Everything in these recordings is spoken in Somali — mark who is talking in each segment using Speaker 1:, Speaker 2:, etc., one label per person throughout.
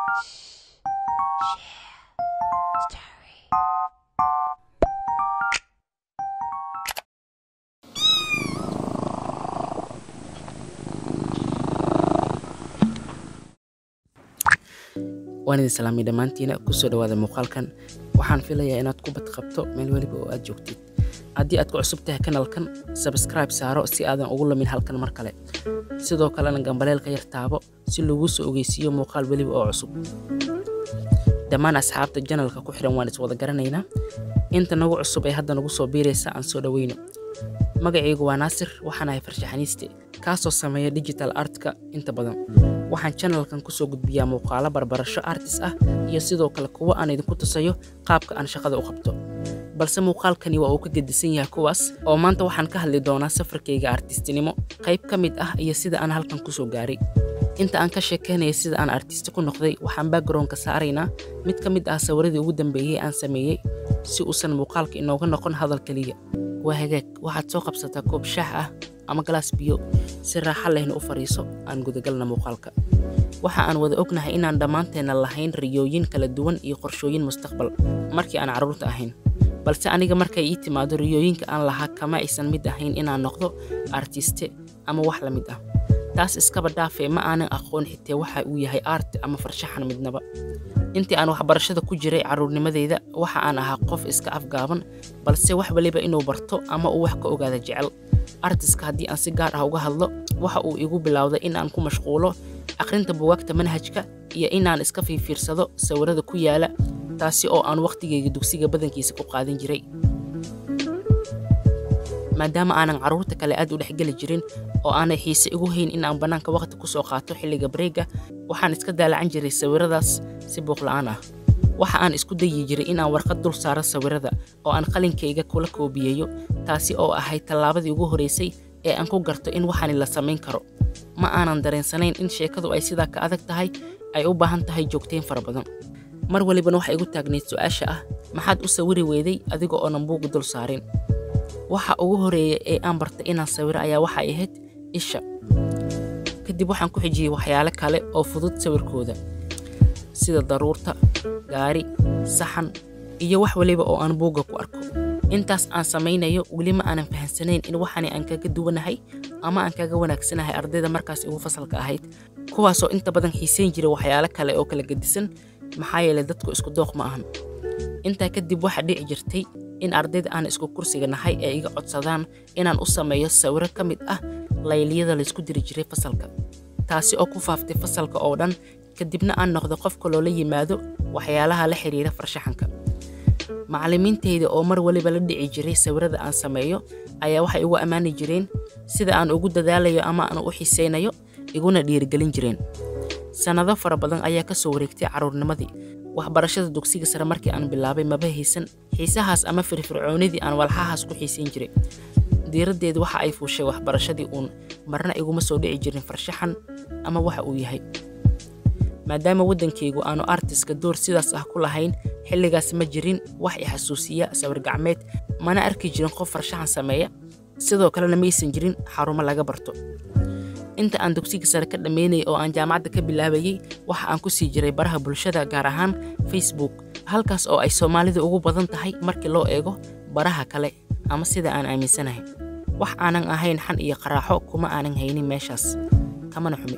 Speaker 1: waan idin salaamay dhammaantiina kusoo dhawaada muuqaalkan waxaan filayaa inaad ku badqabto meel weliba oo aad joogtid haddii aad ku cusub tahay kanalkan sabskribe saaro si aadan ugu lamin halkan mar kale sidoo kalena gambaleelka yar taabo si laguu soo ogeysiiyo muuqaal weliba oo cusub dhammaan asxaabta janalka ku xihan waan iswada garanaynaa inta nagu cusub ee hadda nagu soo biiraysa aan soo dhoweyno magacaygu waa naasir waxaan ahay farshaxaniiste kaasoo sameeya digital artka inta badan waxaan janalkan kusoo gudbiyaa muuqaalo barbarasho artis ah iyo sidoo kale kuwo aan idinku tusayo qaabka aan shaqada u qabto balse muuqaalkani waa uu ka gedisan yahay kuwaas oo maanta waxaan ka hadli doonaa safarkayga artistinimo qayb ka mid ah iyo sida aan halkan kusoo gaaray inta aan ka sheekaynaya sida aan artisti ku noqday waxaan backgroundka saaraynaa mid ka mid ah sawiradii ugu dambeeyey aan sameeyey si uusan muuqaalka inooga noqon hadal keliya waa hagaag waxaad soo qabsataa koob shaax ah ama galaas biyo si raaxa lehna u fadhiiso aan gudagalna muuqaalka waxa aan wada ognahay inaan dhammaanteenna lahayn riyooyin kala duwan iyo qorshooyin mustaqbal markii aan carruurta ahayn balse aniga markay ii timaado riyooyinka aan lahaa kama aysan mid ahayn inaan noqdo artiste ama wax la mid ah taas iskaba dhaafee ma aanan aqoon xitee waxa uu yahay art ama farshaxan midnaba intii aan waxbarashada ku jiray carruurnimadeyda waxa aan ahaa qof iska afgaaban balse wax waliba inuu barto ama uu wax ka ogaada jecel artiska haddii aan si gaar ah uga hadlo waxa uu igu bilowday in aan ku mashquulo akhrinta bugaagta manhajka iyo inaan iska fiifiirsado sawirada ku yaala taasi oo aan wakhtigayga dugsiga badankiisa ku qaadan jiray maadaama aanan carruurta kale aad u dhexgeli jirin oo aanay xiise igu hayn in aan bannaanka wakhti ku soo qaato xilliga bareega waxaan iska daalacan jiray sawiradaas si buuqla'aan ah waxa aan isku dayi jiray in aan warqad dul saaro sawirada oo aan qalinkayga kula koobiyeeyo taasi oo ahayd tallaabadii ugu horraysay ee aan ku garto in waxaani la samayn karo ma aanan dareensanayn in sheekadu ay sidaa ka adag tahay ay u baahan tahay joogtayn fara badan mar walibana waxa igu taagnayd su-aasha ah maxaad u sawiri weyday adiga oonan buuga dul saarin waxa ugu horeeya ee aan bartay inaan sawiro ayaa waxay ahayd isha kadib waxaan ku xijiyey waxyaalo kale oo fudud sawirkooda sida daruurta gaari saxan iyo wax waliba oo aan buugga ku arko intaas aan samaynayo weli ma aanan fahansanayn in waxani aan kaga duwanahay ama aan kaga wanaagsanahay ardayda markaas igu fasalka ahayd kuwaasoo inta badan xiisayn jiray waxyaalo kale oo kala gedisan maxaa yeelay dadku isku dooq ma ahan intaa kadib waxaa dhici jirtay in ardayda aan isku kursiga nahay ee iga codsadaan inaan u sameeyo sawiro ka mid ah layliyada laysku diri jiray fasalka taasi oo ku faaftay fasalka oo dhan kadibna aan noqdo qofka loola yimaado waxyaalaha la xiriira farshaxanka macallimiintayda oo mar waliba la dhici jiray sawirada aan sameeyo ayaa waxay igu ammaani jireen sida aan ugu dadaalayo ama aan u xisaynayo iguna dhiirigelin jireen sannado fara badan ayaa ka soo wareegtay carruurnimadii waxbarashada dugsiga sare markii aan bilaabay maba haysan xiisahaas ama firfircoonidii aan walxahaas ku xiisayn jiray diiraddeedu waxa ay fuushay waxbarashadii uun marna iguma soo dhici jirin farshaxan ama waxa uu yahay maadaama waddankaygu aanu artiska door sidaas ah ku lahayn xilligaas ma jirin wax i xasuusiya sawir gacmeed mana arki jirin qof farshaxan sameeya sidoo kalena maysan jirin xarumo laga barto inta aan dugsiga sare ka dhammaynayay oo aan jaamacadda ka bilaabayey waxa aan ku sii jiray baraha bulshada gaar ahaan facebook halkaas oo ay soomaalidu ugu badan tahay markii loo eego baraha kale ama sida aan aaminsanahay wax aanan ahayn xan iyo qaraaxo kuma aanan haynin meeshaas kamana xumi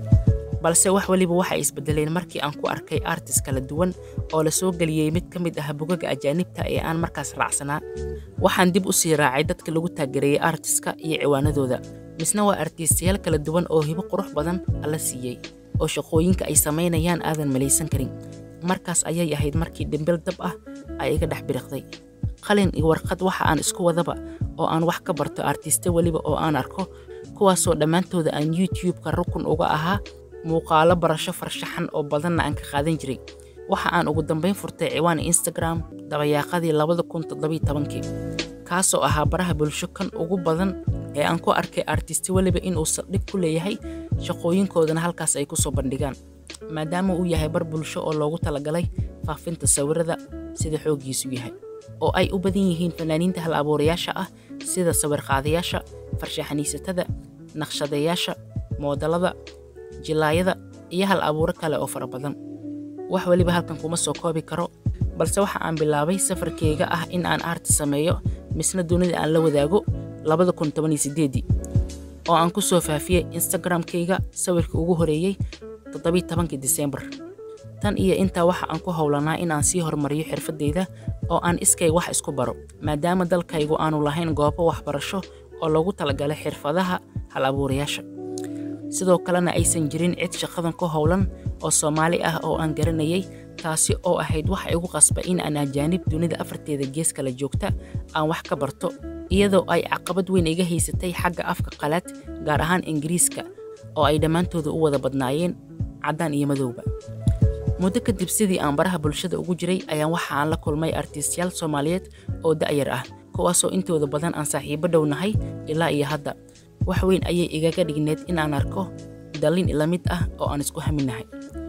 Speaker 1: balse wax weliba waxay isbedeleen markii aan ku arkay artis kala duwan oo la soo geliyey mid ka mid ah bugaga ajaanibta ee aan markaas raacsanaa waxaan dib u sii raacay dadka lagu taagereeyey artiska iyo ciwaanadooda misna waa artiistayaal kala duwan oo hibo qurux badan alla siiyey oo shaqooyinka ay samaynayaan aadan malaysan karin markaas ayay ahayd markii dhimbil dab ah ay iga dhex biriqday qalin iyo warqad waxa aan isku wadaba oo aan wax ka barto artiste weliba oo aan arko kuwaasoo dhammaantooda aan youtube-ka rukun uga ahaa muuqaalo barasho farshaxan oo badanna aan ka qaadan jiray waxa aan ugu dambayn furtay ciwaan instagram dabayaaqadii labada kun toddobiy tobankii kaasoo ahaa baraha bulsho kan ugu badan ee aan ku arkay artisti weliba inuu saldhig ku leeyahay shaqooyinkoodana halkaas ay kusoo bandhigaan maadaama uu yahay bar bulsho oo loogu talagalay faafinta sawirada sida xooggiisu yahay oo ay u badan yihiin fanaaniinta hal abuurayaasha ah sida sawirqaadayaasha farshaxaniisatada naqshadayaasha moodalada jilaayada iyo hal abuuro kale oo fara badan wax weliba halkan kuma soo koobi karo balse waxa aan bilaabay safarkeyga ah in aan aarti sameeyo misna dunida aan la wadaago oo aan ku soo faafiyey instagram-kayga sawirka ugu horeeyey disembar tan iyo intaa waxa aan ku howlanaa in aan sii horumariyo xirfadeyda oo aan iskay wax isku baro maadaama dalkaygu aanu lahayn goobo waxbarasho oo loogu talagalay xirfadaha hal abuurayaasha sidoo kalena aysan jirin cid shaqadan ku howlan oo soomaali ah oo aan garanayay taasi oo ahayd waxa igu qasba in aan ajaanib dunida afarteeda gees kala joogta aan wax ka barto iyadoo ay caqabad weyn iga haysatay xagga afka qalaad gaar ahaan ingiriiska oo ay dhammaantooda u wada badnaayeen caddaan iyo madowba muddo kadib sidii aan baraha bulshada ugu jiray ayaan waxa aan la kulmay artiistyaal soomaaliyeed oo da'yar ah kuwaasoo intooda badan aan saaxiibo dhow nahay ilaa iyo hadda wax weyn ayay igaga dhigneed inaan arko dallin ila mid ah oo aan isku haminahay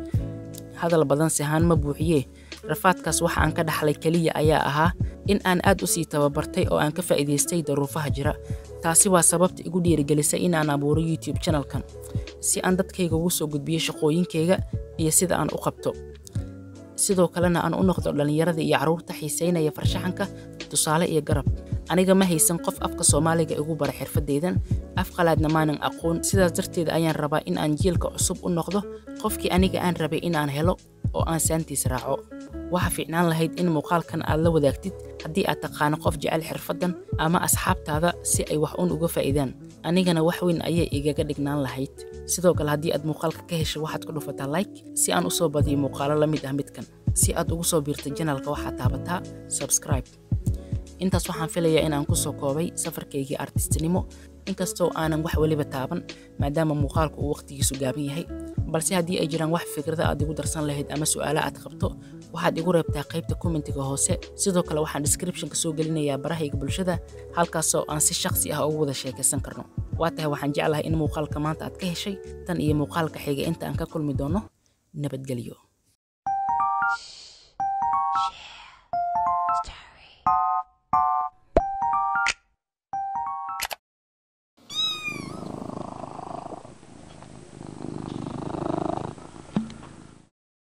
Speaker 1: hadal badan sihaan ma buuxiyee rafaadkaas waxa aan ka dhaxlay keliya ayaa ahaa in aan aad u sii tababartay oo aan ka faa'iidaystay daruufaha jira taasi waa sababta igu dhiirigelisay in aan abuuro youtube channelkan si aan dadkayga ugu soo gudbiyo shaqooyinkayga iyo sida aan u qabto sidoo kalena aan u noqdo dhallinyarada iyo carruurta xiisaynaya farshaxanka tusaale iyo garab aniga ma haysan qof afka soomaaliga igu bara xirfadeydan af qalaadna maanan aqoon sidaas darteed ayaan rabaa in aan jiilka cusub u noqdo qofkii aniga aan rabay inaan helo oo aan saantiis raaco waxa fiicnaan lahayd in muuqaalkan aad la wadaagtid haddii aad taqaano qof jecel xirfaddan ama asxaabtaada si ay wax uun uga faa'iidaan anigana wax weyn ayay igaga dhignaan lahayd sidoo kale haddii aad muuqaalka ka hesho waxaad ku dhufataa like si aan u soo badiyo muuqaalo la mid ah midkan si aad ugu soo biirta janalka waxaad taabataa subscribe intaas waxaan filayaa in aan ku soo koobay safarkaygii artistinimo inkastoo aanan wax weliba taaban maadaama muuqaalku uu wakhtigiisu gaaban yahay balse haddii ay jiraan wax fikrada aad igu darsan lahayd ama su'aalo aad qabto waxaad igu reebtaa qaybta kommentiga hoose sidoo kale waxaan descriptionka soo gelinayaa barahayga bulshada halkaasoo aan si shakhsi ah ugu wada sheekaysan karno waa tahay waxaan jeclahay in muuqaalka maanta aad ka heshay tan iyo muuqaalka xiga inta aan ka kulmi doono nabadgelyo